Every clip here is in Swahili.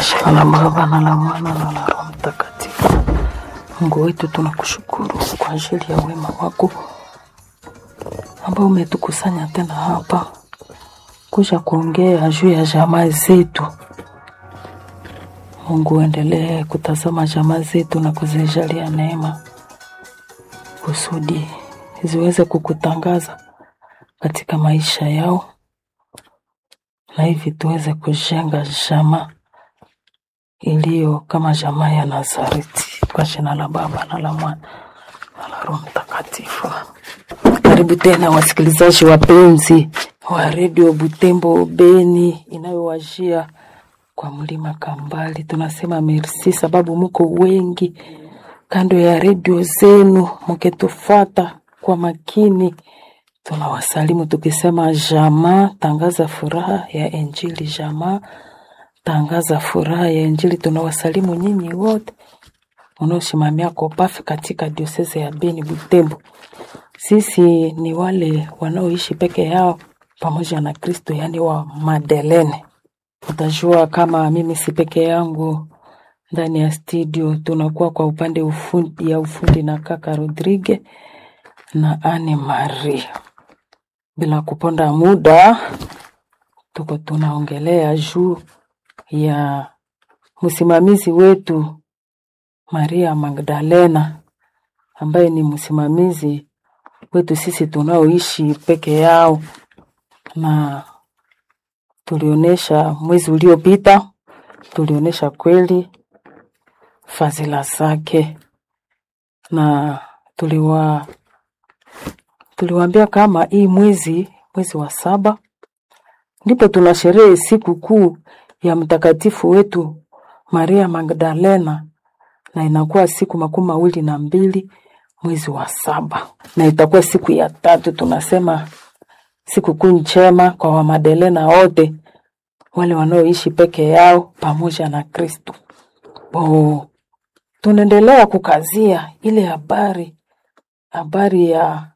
Jina la Baba na la Mwana na la Roho Mtakatifu. Mungu wetu, tunakushukuru kwa ajili ya wema wako ambao umetukusanya tena hapa kuja kuongea juu ya jamaa zetu. Mungu, endelee kutazama jamaa zetu na kuzijalia neema kusudi ziweze kukutangaza katika maisha yao, na hivi tuweze kujenga jamaa iliyo kama jamaa ya Nazareti, kwa jina la Baba na la Mwana na la Roho Mtakatifu. Karibu tena wasikilizaji wapenzi wa redio Butembo Beni inayowajia kwa mlima Kambali. Tunasema merci sababu muko wengi kando ya redio zenu mkitufata kwa makini. Tunawasalimu tukisema jamaa, tangaza furaha ya Injili. Jamaa, tangaza furaha ya Injili. Tunawasalimu nyinyi wote unaosimamia kopafi katika diosese ya Beni Butembo. Sisi ni wale wanaoishi peke yao pamoja na Kristo, yaani wa Madelene. Utajua kama mimi si peke yangu ndani ya studio, tunakuwa kwa upande ufundi, ya ufundi na kaka Rodrigue na Anne Marie. Bila kuponda muda, tuko tunaongelea juu ya msimamizi wetu Maria Magdalena ambaye ni msimamizi wetu sisi tunaoishi peke yao, na tulionyesha mwezi uliopita, tulionyesha kweli fadhila zake, na tuliwa tuliwaambia kama hii mwezi mwezi wa saba ndipo tuna sherehe siku kuu ya mtakatifu wetu Maria Magdalena, na inakuwa siku makumi mawili na mbili mwezi wa saba, na itakuwa siku ya tatu. Tunasema siku kuu njema kwa Wamadelena wote wale wanaoishi peke yao pamoja na Kristo. Oh, tunaendelea kukazia ile habari habari ya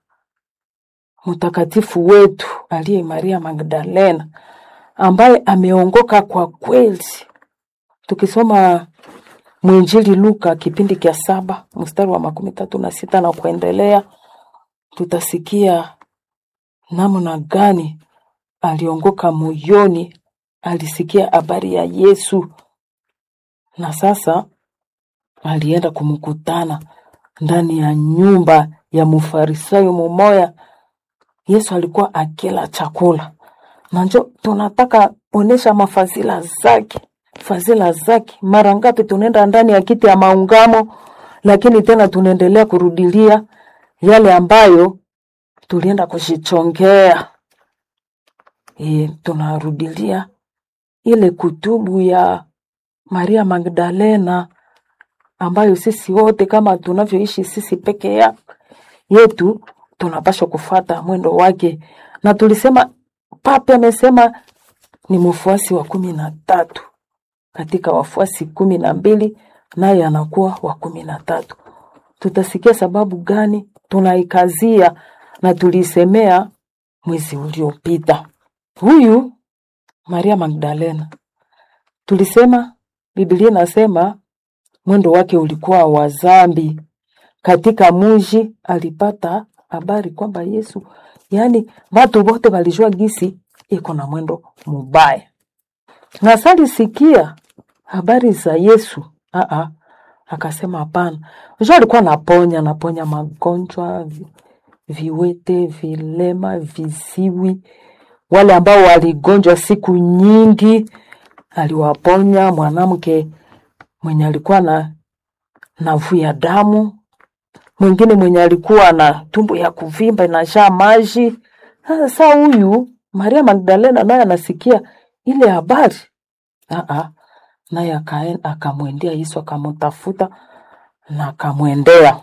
mtakatifu wetu aliye Maria Magdalena ambaye ameongoka kwa kweli. Tukisoma mwinjili Luka kipindi cha saba mstari wa makumi tatu na sita na kuendelea, tutasikia namna gani aliongoka moyoni, alisikia habari ya Yesu na sasa alienda kumkutana ndani ya nyumba ya mfarisayo mumoya. Yesu alikuwa akila chakula na njo tunataka onesha mafazila zake fadhila zake. Mara ngapi tunaenda ndani ya kiti ya maungamo, lakini tena tunaendelea kurudilia yale ambayo tulienda kujichongea. E, tunarudilia ile kutubu ya Maria Magdalena ambayo sisi wote kama tunavyoishi sisi peke ya yetu tunapaswa kufata mwendo wake, na tulisema Papa amesema ni mfuasi wa kumi na tatu katika wafuasi kumi na mbili naye anakuwa wa kumi na tatu. Tutasikia sababu gani tunaikazia na tulisemea mwezi uliopita. Huyu Maria Magdalena tulisema Biblia inasema mwendo wake ulikuwa wa zambi. Katika muji alipata habari kwamba Yesu, yaani watu wote walijua gisi iko na mwendo mubaya na salisikia habari za Yesu aa, akasema hapana. Unajua alikuwa naponya naponya magonjwa vi, viwete, vilema, viziwi, wale ambao waligonjwa siku nyingi aliwaponya. Mwanamke mwenye alikuwa na navu ya damu, mwingine mwenye alikuwa na tumbo ya kuvimba inajaa maji. Sasa huyu Maria Magdalena naye anasikia ile habari aa, naye akamwendea Yesu akamtafuta na akamwendea,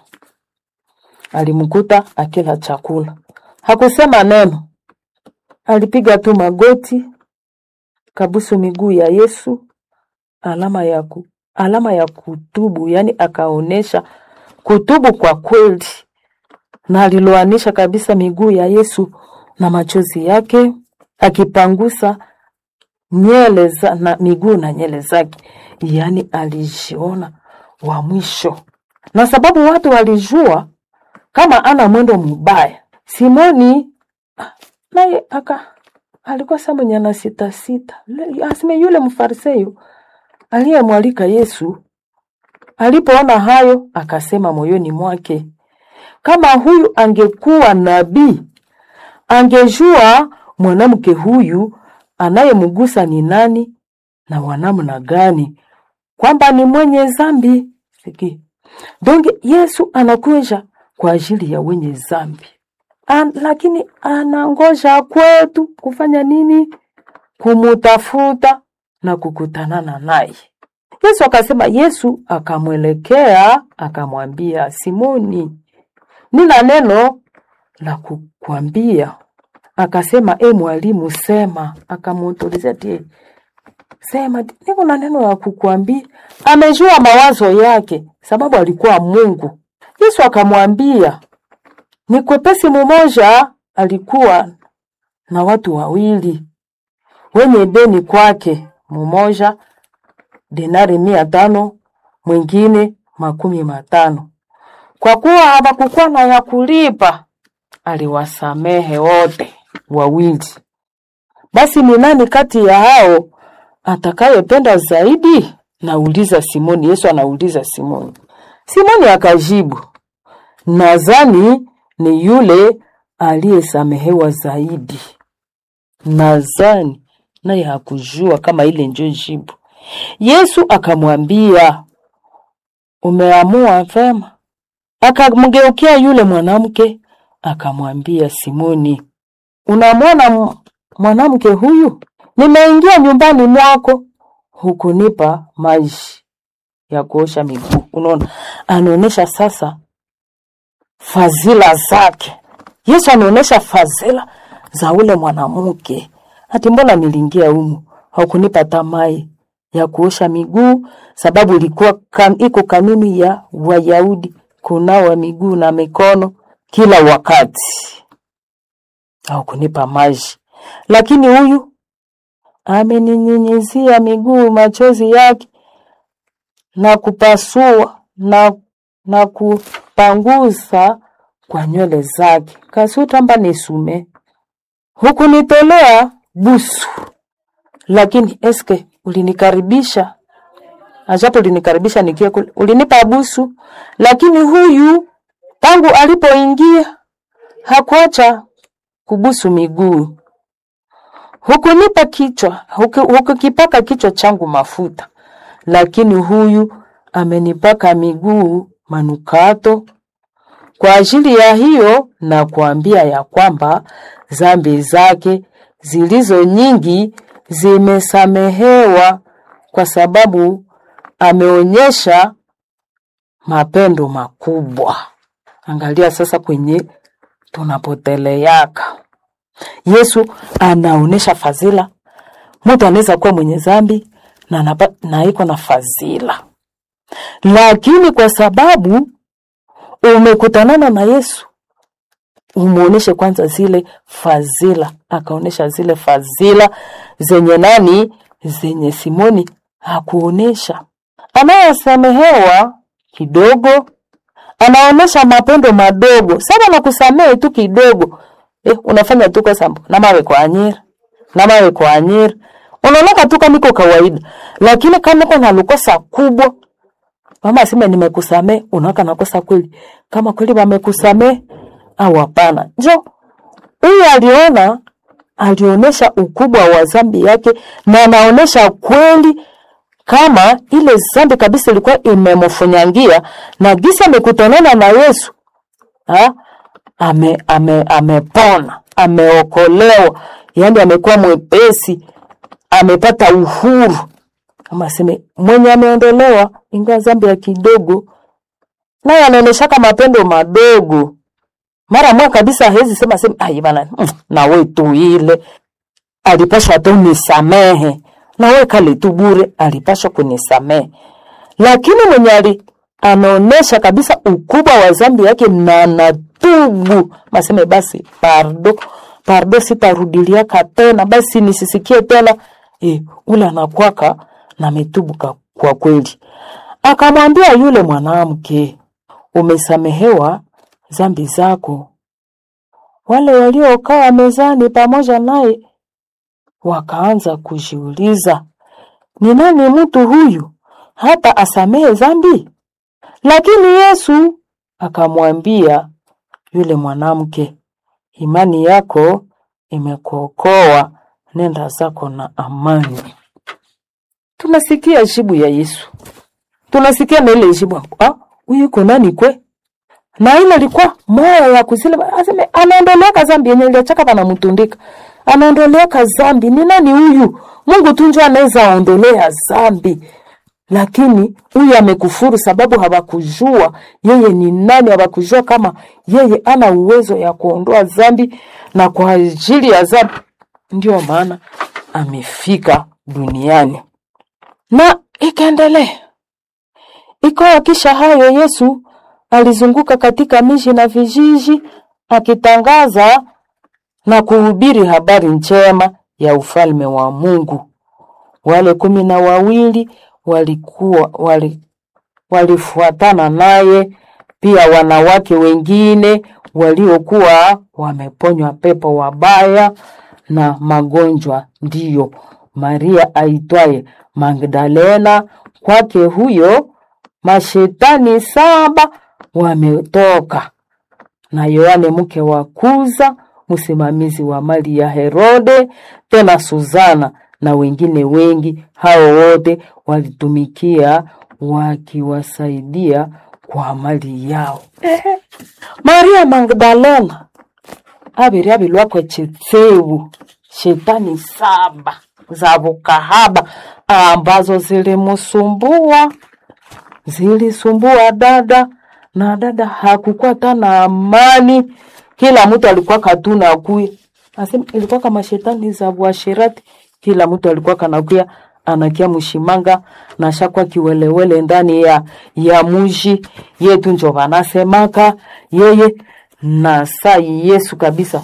alimkuta akila chakula, hakusema neno, alipiga tu magoti, kabusu miguu ya Yesu, alama ya ku, alama ya kutubu, yani akaonesha kutubu kwa kweli, na aliloanisha kabisa miguu ya Yesu na machozi yake akipangusa nyele za, na miguu na nyele zake, yaani alijiona wa mwisho, na sababu watu walijua kama ana mwendo mubaya. Simoni ah, naye aka alikuwa sa mwenye ana sita sita, Le- aseme yule mfarisayo aliyemwalika Yesu alipoona hayo, akasema moyoni mwake, kama huyu angekuwa nabii, angejua mwanamke huyu anayemgusa ni nani na wanamna gani, kwamba ni mwenye zambi. Siki donge Yesu anakuja kwa ajili ya wenye zambi An, lakini anangoja kwetu kufanya nini? Kumutafuta na kukutanana naye. Yesu akasema, Yesu akamwelekea akamwambia, Simoni, nina neno la kukwambia. Akasema, e mwalimu, sema. Akamuulizia tie, sema, niko na neno la kukwambia. Amejua mawazo yake, sababu alikuwa Mungu. Yesu akamwambia, ni kwepesi mumoja alikuwa na watu wawili wenye deni kwake, mumoja denari mia tano mwingine makumi matano. Kwa kuwa hawakukuwa na ya kulipa, aliwasamehe wote wawili. Basi ni nani kati ya hao atakayependa zaidi? Nauliza Simoni. Yesu anauliza Simoni. Simoni akajibu, nadhani ni yule aliyesamehewa zaidi. Nadhani naye hakujua kama ile ndio jibu. Yesu akamwambia, umeamua vema. Akamgeukia yule mwanamke akamwambia, Simoni, unamwona m- mwanamke huyu? Nimeingia nyumbani mwako, hukunipa maji ya kuosha miguu. Unaona, anaonyesha sasa fadhila zake. Yesu anaonyesha fadhila za ule mwanamke. Ati mbona niliingia humu haukunipa hata mai ya kuosha miguu, sababu ilikuwa kan, iko kanuni ya Wayahudi kunawa miguu na mikono kila wakati, haukunipa maji. Lakini huyu ameninyunyizia miguu machozi yake na kupasua na, na kupangusa kwa nywele zake. Kasutamba nisume hukunitolea busu, lakini eske ulinikaribisha ajapo ulinikaribisha nikiwa kule, ulinipa busu, lakini huyu tangu alipoingia hakuacha kubusu miguu. Hukunipa kichwa, huku- hukukipaka kichwa changu mafuta, lakini huyu amenipaka miguu manukato. Kwa ajili ya hiyo na kuambia ya kwamba dhambi zake zilizo nyingi zimesamehewa, kwa sababu ameonyesha mapendo makubwa. Angalia sasa kwenye tunapoteleaka. Yesu anaonesha fadhila. Mtu anaweza kuwa mwenye dhambi na, anapa- na iko na fadhila, lakini kwa sababu umekutanana na Yesu umuoneshe kwanza zile fadhila, akaonesha zile fadhila zenye nani, zenye Simoni hakuonesha. Anayesamehewa kidogo anaonesha mapendo madogo sana na kusamehe tu kidogo eh, unafanya tu kosa na mawe kwa anyira na mawe kwa anyira unaonaka tu kama iko kawaida, lakini kama uko na lukosa kubwa mama aseme nimekusamee, unaona nakosa kweli, kama kweli wamekusamee au hapana. Njo huyu aliona, alionyesha ukubwa wa dhambi yake, na anaonyesha kweli kama ile dhambi kabisa ilikuwa imemfunyangia, na gisa amekutanana na Yesu ha? ame ame amepona, ameokolewa, yaani amekuwa mwepesi, amepata uhuru kama aseme mwenye ameondolewa ingawa dhambi ya kidogo, naye anaoneshaka mapendo madogo. Mara moja kabisa hawezi sema sema ai bana, mm, na we tu ile alipashwa tu nisamehe, na we kale tu bure, alipashwa kunisamehe. Lakini mwenye ali anaonesha kabisa ukubwa wa dhambi yake na anatubu, maseme basi pardo pardo, sitarudiliaka tena, basi nisisikie tena e, ule anakwaka na ametubuka kwa kweli. Akamwambia yule mwanamke, umesamehewa dhambi zako. Wale waliokaa mezani pamoja naye wakaanza kujiuliza, ni nani mtu huyu hata asamehe dhambi? Lakini Yesu akamwambia yule mwanamke, imani yako imekuokoa, nenda zako na amani. Tunasikia jibu ya Yesu, tunasikia na ile jibu ah, huyu iko nani kwe na ile ilikuwa moyo ya kuzile aseme anaondoleka dhambi yenye iliachaka panamtundika anaondoleka dhambi ni nani huyu mungu tu njo anaweza ondolea dhambi lakini huyu amekufuru sababu hawakujua yeye ni nani hawakujua kama yeye ana uwezo ya kuondoa dhambi na kwa ajili ya dhambi ndio maana amefika duniani na ikaendelea ikawa kisha hayo yesu alizunguka katika miji na vijiji akitangaza na kuhubiri habari njema ya ufalme wa Mungu. Wale kumi na wawili walikuwa wali, walifuatana naye, pia wanawake wengine waliokuwa wameponywa pepo wabaya na magonjwa, ndiyo Maria aitwaye Magdalena. Kwake huyo mashetani saba wametoka na Yohane mke wa Kuza, msimamizi wa mali ya Herode, tena Suzana na wengine wengi. Hao wote walitumikia wakiwasaidia kwa mali yao. Ehe. Maria Magdalena abiri abilwakwe chitsewu shetani saba za bukahaba ambazo zilimusumbua zilisumbua dada na dada hakukuwa tana amani, kila mtu alikuwa katuna kuya asema ilikuwa kama shetani za uasherati, kila mtu alikuwa kanakuya anakia mshimanga na shakwa kiwelewele ndani ya ya muji yetu, njo wanasemaka yeye na saa Yesu kabisa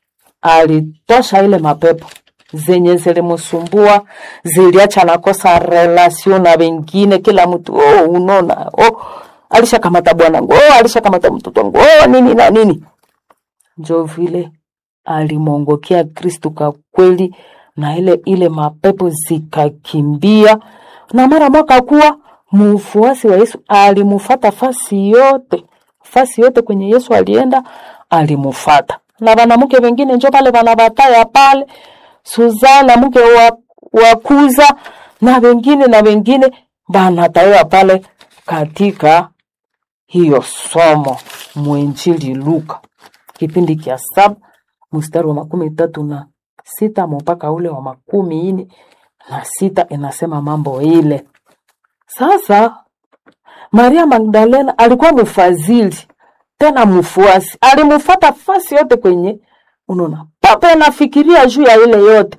alitosha ile mapepo zenye zilimsumbua, ziliacha nakosa relasio na wengine, kila mtu oh, unaona oh, alishakamata bwanangu oh, alishakamata mtoto wangu oh, nini na nini. Njo vile alimwongokea Kristu kwa kweli, na ile ile mapepo zikakimbia, na mara mwaka kuwa mfuasi wa Yesu alimufata fasi yote, fasi yote kwenye Yesu alienda alimufata, na wanamke wengine njo pale wanabataya pale Suzana mke wa, wa Kuza na wengine na wengine banatawa pale katika hiyo somo mwenjili Luka kipindi kia saba mstari wa makumi tatu na sita mpaka ule wa makumi ine na sita inasema mambo ile. Sasa Maria Magdalena alikuwa mfadhili tena mfuasi, alimfuata fasi yote kwenye unaona papa anafikiria juu ya ile yote.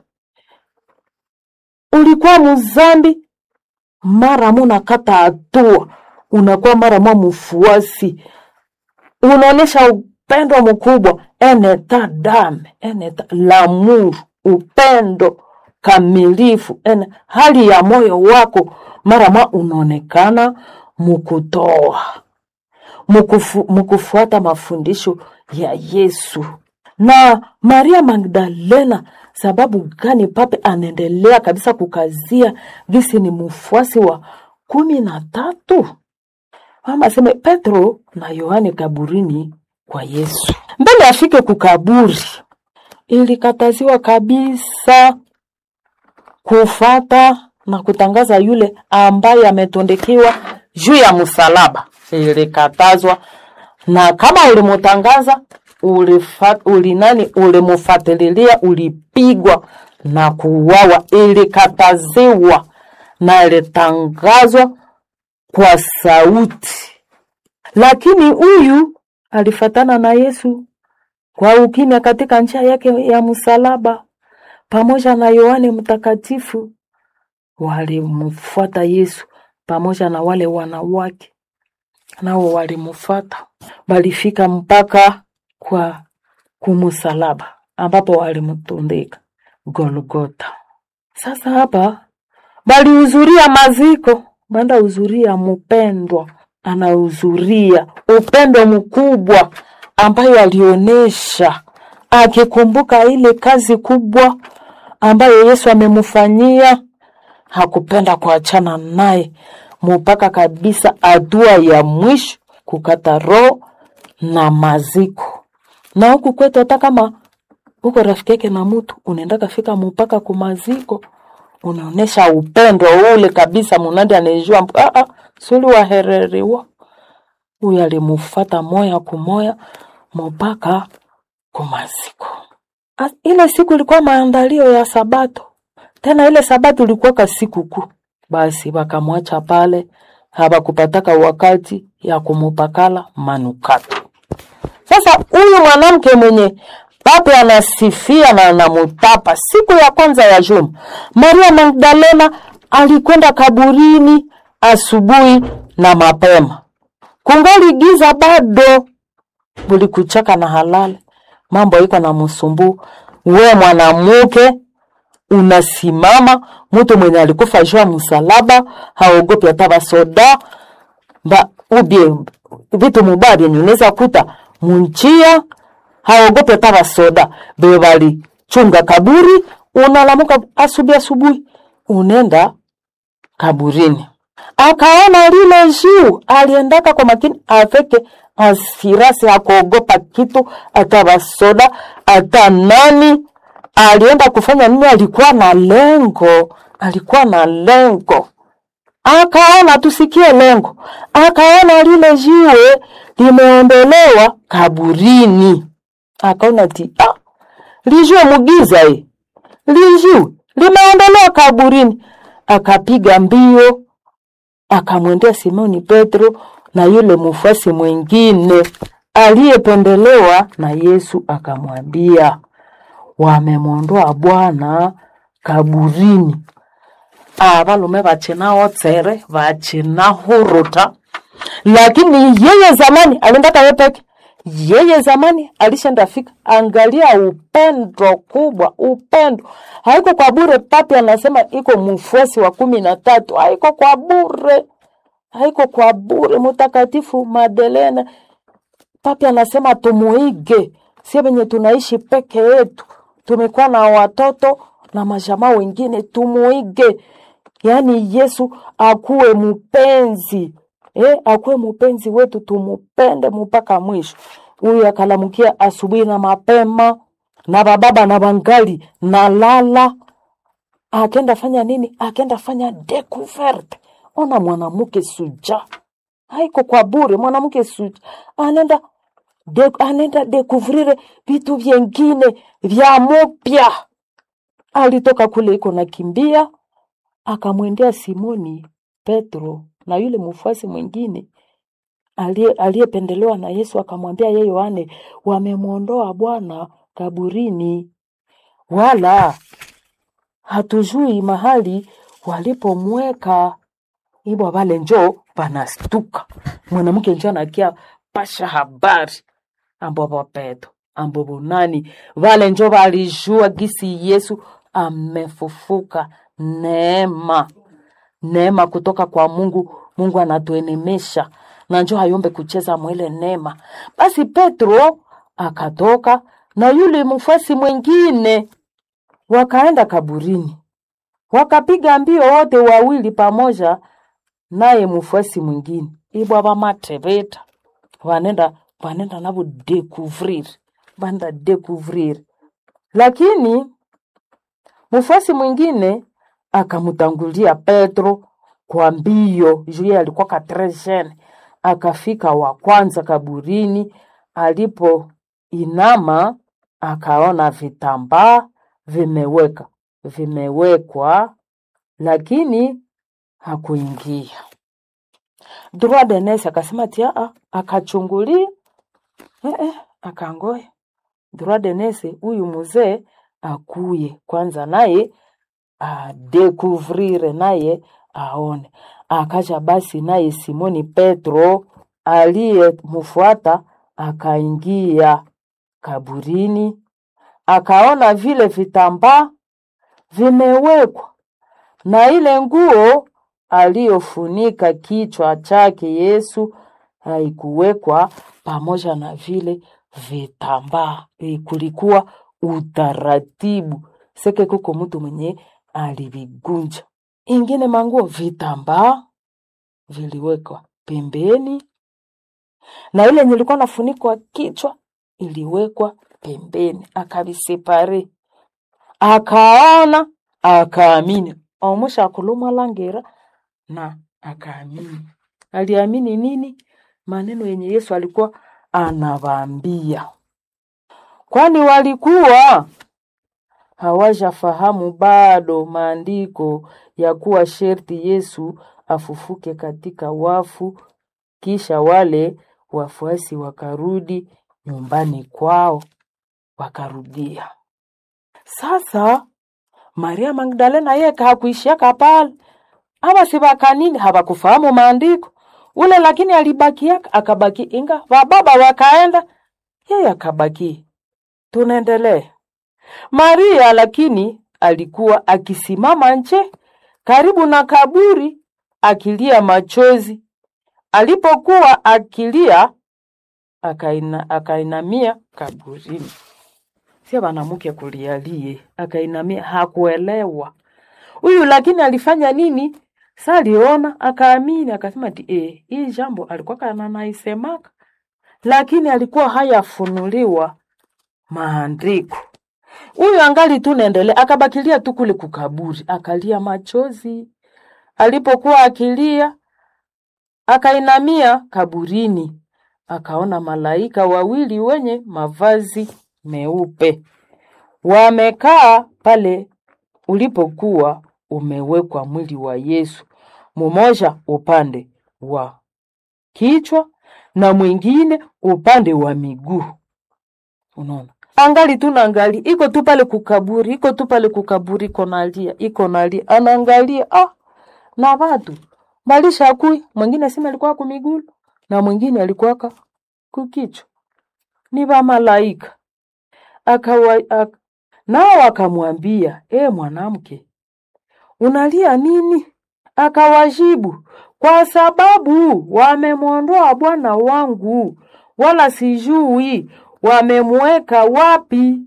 Ulikuwa mzambi, mara muna kata hatua, unakuwa mara mwa mfuasi, unaonyesha upendo mkubwa, eneta dame eneta lamuru, upendo kamilifu, ene hali ya moyo wako mara mwa unaonekana mukutoa mukufu, mukufuata mafundisho ya Yesu na Maria Magdalena, sababu gani pape anaendelea kabisa kukazia gisi ni mfuasi wa kumi na tatu? Mama aseme Petro na Yohane kaburini kwa Yesu, mbele afike kukaburi, ilikataziwa kabisa kufata na kutangaza yule ambaye ametondekiwa juu ya msalaba, ilikatazwa na kama ulimutangaza ulifa, ulinani ulimufatililia ulipigwa na kuuawa, ilikataziwa na ilitangazwa kwa sauti. Lakini huyu alifatana na Yesu kwa ukimya katika njia yake ya msalaba, pamoja na Yohane Mtakatifu walimfuata Yesu pamoja na wale wanawake nao walimfuata, walifika mpaka kwa kumusalaba ambapo walimtundika Golgota. Sasa hapa balihudhuria maziko, banda hudhuria mpendwa, anahudhuria upendo mkubwa ambayo alionyesha akikumbuka ile kazi kubwa ambayo Yesu amemfanyia, hakupenda kuachana naye mpaka kabisa hatua ya mwisho, kukata roho na maziko. Na huku kwetu hata kama uko rafiki yake na mtu unaenda kafika mpaka kumaziko, unaonesha upendo ule kabisa, munandi anejua mp- ah, ah, suli wahereriwa huyu alimufata moya kumoya mpaka kumaziko. A- Ile siku ilikuwa maandalio ya Sabato, tena ile Sabato ilikuwa ka siku kuu. Basi wakamwacha pale, hawakupataka wakati ya kumupakala manukato. Sasa huyu mwanamke mwenye pape anasifia na anamutapa, siku ya kwanza ya juma, Maria Magdalena alikwenda kaburini asubuhi na mapema, kungali giza bado, bulikuchaka na halali, mambo iko na msumbu. We mwanamke unasimama, mtu mwenye alikufa juu ya msalaba, haogopi hata basoda ba ubie vitu mubaya vyenye unaweza kuta munjia, haogopi hata basoda be bali chunga kaburi. Unalamuka asubuhi asubuhi, unenda kaburini, akaona lile juu, aliendaka kwa makini aveke asirasi, hakuogopa kitu, hata basoda hata nani. Alienda kufanya nini? Alikuwa na lengo, alikuwa na lengo akaona tusikie lengo, akaona lile jiwe limeondolewa kaburini, akaona ti ah, lijue mugiza hii lijue limeondolewa kaburini, akapiga mbio akamwendea Simoni Petro na yule mfuasi mwingine aliyependelewa na Yesu, akamwambia wamemwondoa Bwana kaburini abalume bachina tsere bachina huruta lakini yeye zamani aliendaka ye peke yeye zamani alishenda fika angalia upendo kubwa upendo haiko kwa bure papi anasema iko mfuasi wa kumi na tatu haiko kwa bure haiko kwa bure mtakatifu madelena papi anasema tumuige sie venye tunaishi peke yetu tumekuwa na watoto na majamaa wengine tumuige yaani yesu akuwe mpenzi eh, akuwe mpenzi wetu tumupende mpaka mwisho huyu akalamukia asubuhi na mapema na bababa na bangali na lala akenda fanya nini akenda fanya découverte ona mwanamke suja haiko kwa bure mwanamke suja anaenda de, anaenda découvrir vitu vyengine vya mupya alitoka kule iko nakimbia akamwendea Simoni Petro na yule mfuasi mwingine aliye- aliyependelewa na Yesu, akamwambia yeye Yohane, wamemwondoa Bwana kaburini, wala hatujui mahali walipomweka. Ibwa vale njo panastuka, mwanamke njo anakia pasha habari ambobo Petro ambobo nani vale njo valijua gisi Yesu amefufuka. Neema neema kutoka kwa Mungu. Mungu anatuenemesha na njo hayombe kucheza mwele neema. Basi Petro akatoka na yule mfuasi mwingine, wakaenda kaburini, wakapiga mbio wote wawili pamoja naye mfuasi mwingine ibwa vamateveta vanenda vanenda navo découvrir vanda découvrir lakini mfuasi mwingine akamtangulia Petro kwa mbio, juu yeye alikuwa katrejene. Akafika wa kwanza kaburini, alipoinama akaona vitambaa vimeweka vimewekwa, lakini hakuingia. Droit de nurse akasema tia a akachungulia eh, eh, akangoya droit de nurse huyu mzee akuye kwanza naye adekuvrire naye aone. Akaja basi naye Simoni Petro aliyemfuata akaingia kaburini, akaona vile vitambaa vimewekwa na ile nguo aliyofunika kichwa chake Yesu haikuwekwa pamoja na vile vitambaa. E, kulikuwa utaratibu seke, kuko mtu mwenye alivigunja. Ingine manguo vitambaa viliwekwa pembeni, na ile yenye ilikuwa nafunikwa kichwa iliwekwa pembeni, akavisepare, akaona, akaamini omusha akulumwa langera na akaamini. Aliamini nini? Maneno yenye Yesu alikuwa anawaambia, kwani walikuwa hawajafahamu bado maandiko ya kuwa sherti Yesu afufuke katika wafu, kisha wale wafuasi wakarudi nyumbani kwao, wakarudia. Sasa Maria Magdalena yeye hakuishiaka pale, ama si bakanini hawakufahamu maandiko ule, lakini alibakiaka akabaki, inga wababa wakaenda, yeye akabaki. Tunaendelea. Maria lakini alikuwa akisimama nje karibu na kaburi akilia machozi. Alipokuwa akilia, akaina, akainamia kaburini. Sio banamuke kulialie, akainamia, hakuelewa huyu, lakini alifanya nini? Sa aliona akaamini, akasema ti eh, hii jambo alikuwa kana naisemaka, lakini alikuwa hayafunuliwa maandiko. Huyu angali tu naendelea, akabakilia tu kule kukaburi, akalia machozi. Alipokuwa akilia, akainamia kaburini, akaona malaika wawili wenye mavazi meupe wamekaa pale ulipokuwa umewekwa mwili wa Yesu, mmoja upande wa kichwa na mwingine upande wa miguu. Unaona, angali tu naangali, iko tu pale kukaburi, iko tu pale kukaburi, iko nalia, iko nalia, anaangalia ah, na watu balisha kui, mwingine sima alikuwa kumigulu na mwingine alikuwa kukichwa, ni ba malaika akawa ak, nao akamwambia, e mwanamke, unalia nini? Akawajibu, kwa sababu wamemwondoa Bwana wangu, wala sijui wamemweka wapi.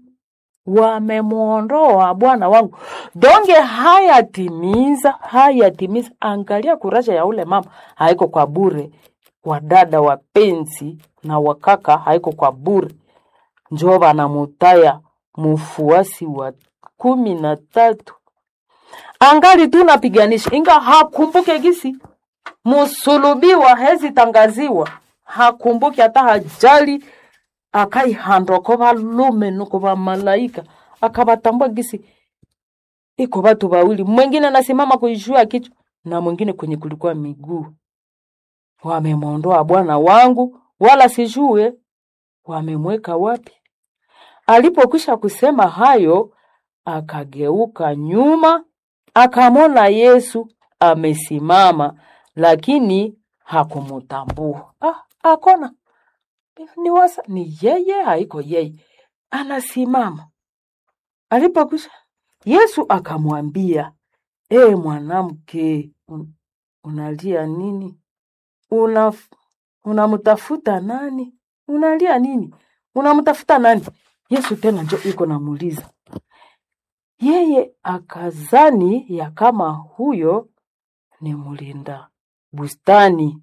Wamemwondoa Bwana wangu, donge hayatimiza, hayatimiza. Angalia kuraja ya ule mama, haiko kwa bure. Wadada wapenzi na wakaka, haiko kwa bure. Njoo banamutaya mufuasi wa kumi na tatu angali tu napiganisha, inga hakumbuke gisi musulubiwa hezi tangaziwa, hakumbuke hata hajali, akaihandoko valume nuko vamalaika akavatambua gisi iko vatu vawili, mwingine anasimama kuishua kichwa na mwingine kwenye kulikuwa miguu. Wamemwondoa Bwana wangu, wala sijue wamemweka wapi. Alipokwisha kusema hayo, akageuka nyuma, akamwona Yesu amesimama, lakini hakumutambua. Ah, akona ni wasa, ni yeye, haiko yeye, anasimama. Alipokwisha, Yesu akamwambia, e mwanamke, un, unalia nini? Una unamtafuta nani? Unalia nini? Unamtafuta nani? Yesu tena njo iko namuuliza yeye, akazani ya kama huyo ni mlinda bustani,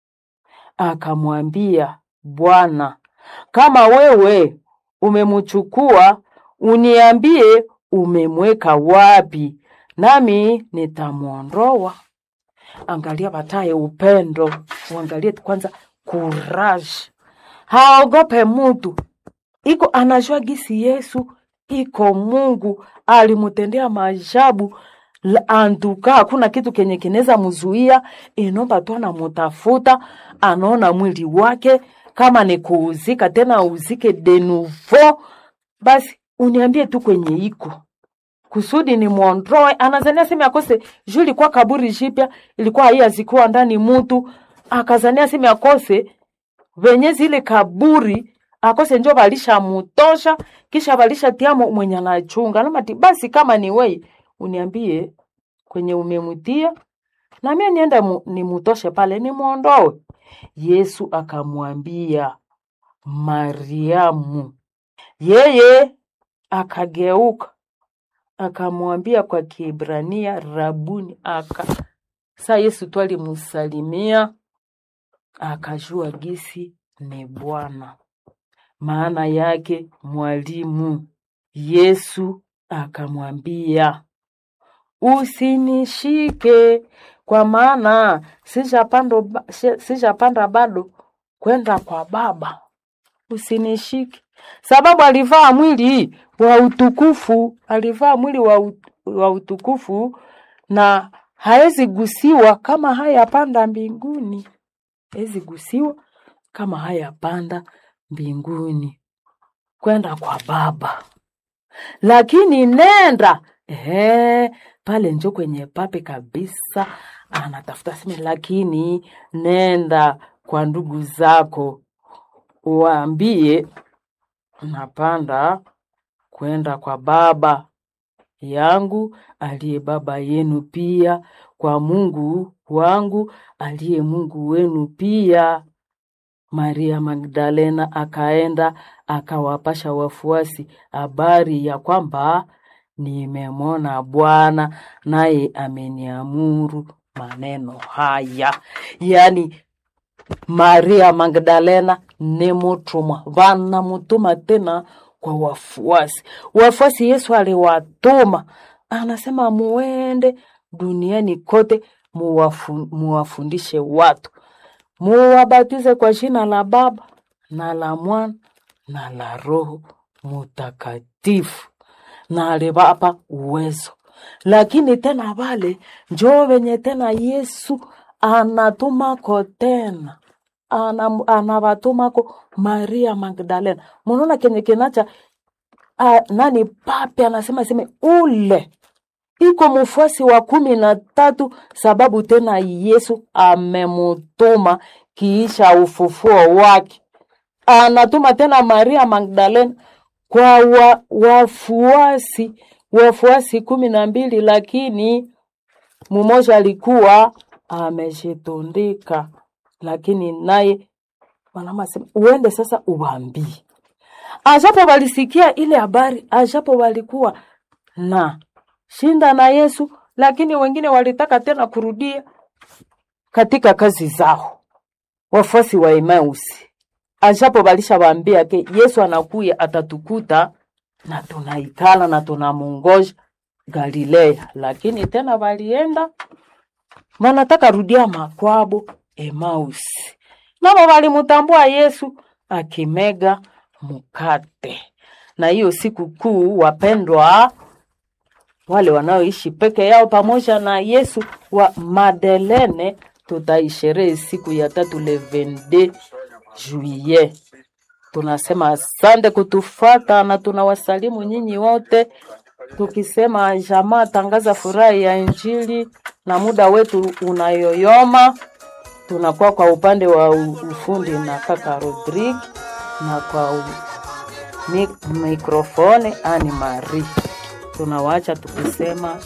akamwambia, Bwana, kama wewe umemchukua, uniambie umemweka wapi, nami nitamwondoa. Angalia bataye upendo, uangalie kwanza courage, haogope mutu iko anajua gisi Yesu iko Mungu alimutendea maajabu antuka, hakuna kitu kenye kinaweza mzuia. Inomba tu anamutafuta, anaona mwili wake kama ni kuuzika tena, uzike de nouveau. Basi uniambie tu kwenye iko kusudi ni mwondoe. Anazania sema akose juu ilikuwa kaburi jipya, ilikuwa hii azikuwa ndani mutu, akazania sema akose venye zile kaburi akose njo balisha mutosha kisha balisha tiamo mwenye anachunga namati basi kama ni wei uniambie kwenye umemtia na mimi niende mu, nimutoshe pale nimwondoe. Yesu akamwambia Mariamu. Yeye akageuka akamwambia kwa Kiebrania Rabuni, aka sa Yesu tu alimusalimia akajua gisi ni Bwana, maana yake mwalimu. Yesu akamwambia usinishike, kwa maana sijapanda ba- si- sijapanda bado kwenda kwa Baba. Usinishike, sababu alivaa mwili wa utukufu, alivaa mwili wa, ut- wa utukufu na hawezi gusiwa kama hayapanda mbinguni, hawezi gusiwa kama hayapanda mbinguni kwenda kwa Baba lakini nenda ehe, pale njo kwenye pape kabisa, anatafuta seme, lakini nenda kwa ndugu zako uwaambie napanda kwenda kwa baba yangu aliye baba yenu pia, kwa Mungu wangu aliye Mungu wenu pia. Maria Magdalena akaenda akawapasha wafuasi habari ya kwamba nimemwona Bwana naye ameniamuru maneno haya. Yaani Maria Magdalena ni mutumwa, vanamutuma tena kwa wafuasi. Wafuasi Yesu aliwatuma, anasema muende duniani kote muwafu, muwafundishe watu muwabatize kwa jina la Baba na la Mwana na la Roho Mutakatifu, na aliwapa uwezo. Lakini tena vale njoo venye tena Yesu anatumako tena Anam- anawatumako Maria Magdalena. Munaona kenye kinacha a, nani pape anasema seme ule iko mfuasi wa kumi na tatu sababu tena Yesu amemutuma kiisha ufufuo wake, anatuma tena Maria Magdalena kwa wa, wafuasi wafuasi kumi na mbili, lakini mmoja alikuwa amejitundika, lakini naye wanama sema uende sasa uwaambie ajapo walisikia ile habari, ajapo walikuwa na shinda na Yesu, lakini wengine walitaka tena kurudia katika kazi zao. Wafuasi wa Emausi ajapo walishawaambia ke Yesu anakuya atatukuta na tunaikala na tunamungoja Galilea, lakini tena walienda wanataka rudia makwabo Emausi, nabo walimutambua Yesu akimega mkate. Na hiyo siku kuu, wapendwa, wale wanaoishi peke yao pamoja na Yesu wa Madelene, tutaisherehe siku ya tatu le 22 juillet. Tunasema asante kutufata na tunawasalimu nyinyi wote tukisema jamaa tangaza furaha ya Injili, na muda wetu unayoyoma. Tunakuwa kwa upande wa u- ufundi na kaka Rodrigue na kwa u- mi- mikrofoni Ani Marie. Tunawaacha tukisema